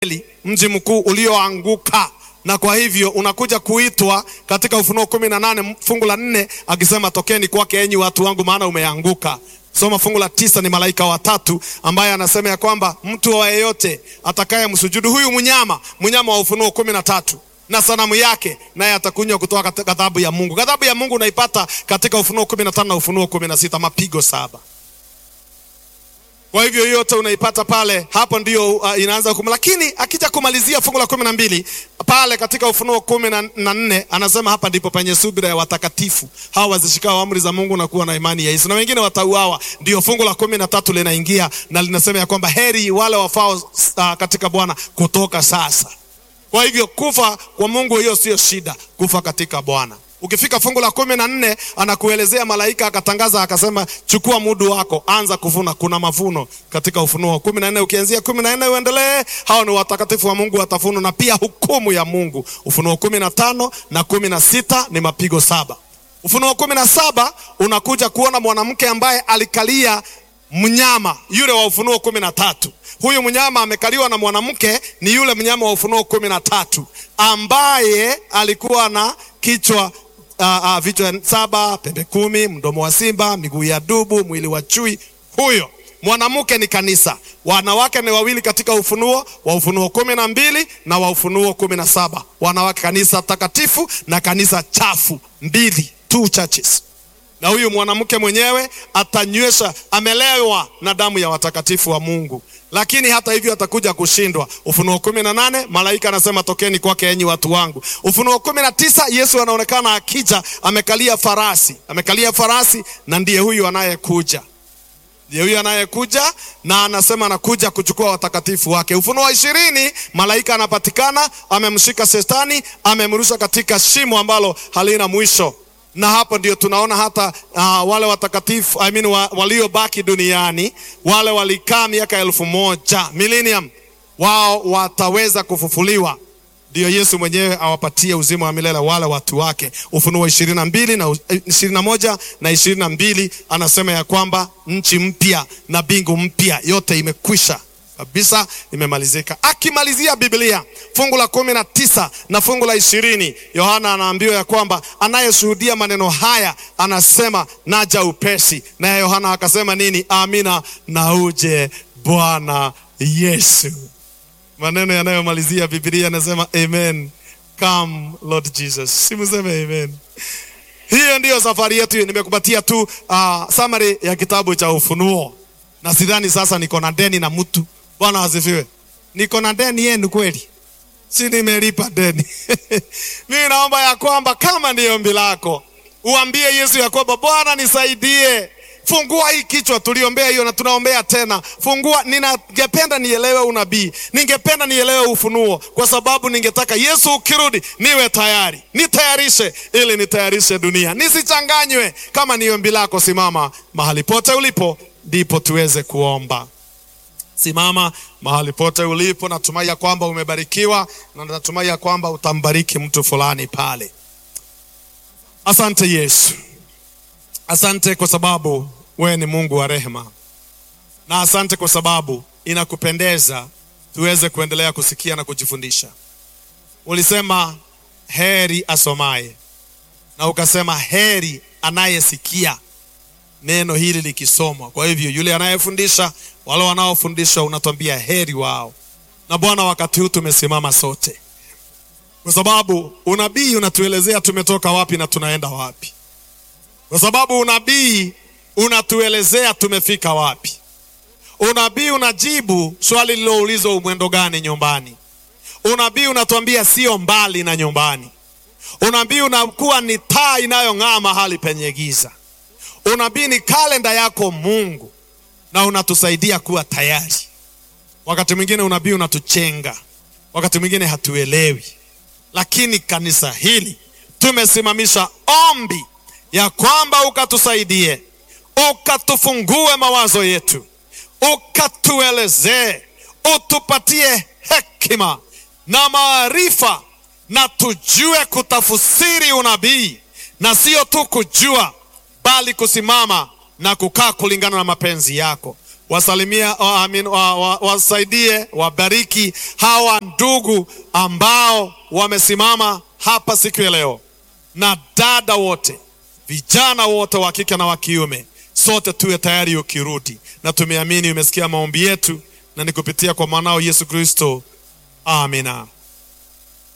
mji mkuu ulioanguka na kwa hivyo unakuja kuitwa katika Ufunuo kumi na nane fungu la nne akisema tokeni kwake enyi watu wangu, maana umeanguka. Soma fungu la tisa, ni malaika watatu ambaye anasema ya kwamba mtu wa yeyote atakaye msujudu huyu mnyama, mnyama wa Ufunuo kumi na tatu na sanamu yake, naye atakunywa kutoka katika ghadhabu ya Mungu. Ghadhabu ya Mungu unaipata katika Ufunuo kumi na tano na Ufunuo kumi na sita mapigo saba. Kwa hivyo yote unaipata pale, hapo ndio uh, inaanza hukumu. Lakini akija kumalizia fungu la kumi na mbili pale katika Ufunuo kumi na nne anasema hapa ndipo penye subira ya watakatifu hawa wazishikao amri za Mungu na kuwa na imani ya Yesu, na wengine watauawa. Ndio fungu la kumi na tatu linaingia na linasema ya kwamba heri wale wafao uh, katika Bwana kutoka sasa. Kwa hivyo kufa kwa Mungu hiyo sio shida, kufa katika Bwana. Ukifika fungu la kumi na nne anakuelezea malaika akatangaza akasema, chukua mudu wako, anza kuvuna, kuna mavuno katika Ufunuo kumi na nne ukianzia kumi na nne uendelee. Hao ni watakatifu wa Mungu watavuna, na pia hukumu ya Mungu. Ufunuo kumi na tano na kumi na sita ni mapigo saba. Ufunuo kumi na saba unakuja kuona mwanamke ambaye alikalia mnyama yule wa Ufunuo kumi na tatu. Huyu mnyama amekaliwa na mwanamke, ni yule mnyama wa Ufunuo kumi na tatu ambaye alikuwa na kichwa Uh, uh, vichwa saba, pembe kumi, mdomo wa simba, miguu ya dubu, mwili wa chui. Huyo mwanamke ni kanisa. Wanawake ni wawili katika Ufunuo wa Ufunuo kumi na mbili na wa Ufunuo kumi na saba wanawake, kanisa takatifu na kanisa chafu, mbili, two churches. Na huyu mwanamke mwenyewe atanywesha, amelewa na damu ya watakatifu wa Mungu, lakini hata hivyo atakuja kushindwa. Ufunuo kumi na nane malaika anasema tokeni kwake enyi watu wangu. Ufunuo kumi na tisa Yesu anaonekana akija, amekalia farasi, amekalia farasi, na ndiye huyu anayekuja, ndiye huyu anayekuja, na anasema anakuja kuchukua watakatifu wake. Ufunuo wa ishirini malaika anapatikana, amemshika Shetani, amemrusha katika shimo ambalo halina mwisho na hapo ndio tunaona hata uh, wale watakatifu I mean, wa, waliobaki duniani wale walikaa miaka elfu moja millennium, wao wataweza kufufuliwa. Ndio Yesu mwenyewe awapatie uzima wa milele wale watu wake. Ufunuo ishirini na mbili na ishirini na moja na ishirini na mbili anasema ya kwamba nchi mpya na mbingu mpya, yote imekwisha kabisa imemalizika. Akimalizia Biblia fungu la kumi na tisa na fungu la ishirini Yohana anaambiwa ya kwamba anayeshuhudia maneno haya anasema naja upesi. Naye Yohana akasema nini? Amina, na uje Bwana Yesu. Maneno yanayomalizia Biblia anasema amen, come Lord Jesus. Simuseme amen. Hiyo ndiyo safari yetu. Nimekupatia tu uh, summary ya kitabu cha Ufunuo na sidhani sasa niko na deni na mtu. Bwana asifiwe. Niko na deni yenu kweli? Si nimelipa deni? Mimi naomba ya kwamba kama ni ombi lako uambie Yesu ya kwamba Bwana nisaidie, fungua hii kichwa. Tuliombea hiyo na tunaombea tena, fungua. Ningependa nielewe unabii, ningependa nielewe ufunuo, kwa sababu ningetaka Yesu ukirudi niwe tayari, nitayarishe ili nitayarishe dunia, nisichanganywe. Kama ni ombi lako, simama mahali pote ulipo ndipo tuweze kuomba. Simama mahali pote ulipo. Natumai ya kwamba umebarikiwa na natumai ya kwamba utambariki mtu fulani pale. Asante Yesu, asante kwa sababu wewe ni Mungu wa rehema, na asante kwa sababu inakupendeza tuweze kuendelea kusikia na kujifundisha. Ulisema heri asomaye, na ukasema heri anayesikia neno hili likisomwa. Kwa hivyo yule anayefundisha, wale wanaofundishwa, unatwambia heri wao. Na Bwana, wakati huu tumesimama sote, kwa sababu unabii unatuelezea tumetoka wapi na tunaenda wapi, kwa sababu unabii unatuelezea tumefika wapi. Unabii unajibu swali liloulizwa, umwendo gani nyumbani. Unabii unatuambia sio mbali na nyumbani. Unabii unakuwa ni taa inayong'aa mahali penye giza. Unabii ni kalenda yako Mungu, na unatusaidia kuwa tayari. Wakati mwingine unabii unatuchenga, wakati mwingine hatuelewi, lakini kanisa hili tumesimamisha ombi ya kwamba ukatusaidie, ukatufungue mawazo yetu, ukatuelezee, utupatie hekima na maarifa, na tujue kutafsiri unabii, na sio tu kujua bali kusimama na kukaa kulingana na mapenzi yako. wasalimia wa, amin, wa, wa, wasaidie wabariki hawa ndugu ambao wamesimama hapa siku ya leo, na dada wote, vijana wote wa kike na wa kiume, sote tuwe tayari ukirudi, na tumeamini umesikia maombi yetu, na ni kupitia kwa mwanao Yesu Kristo, amina.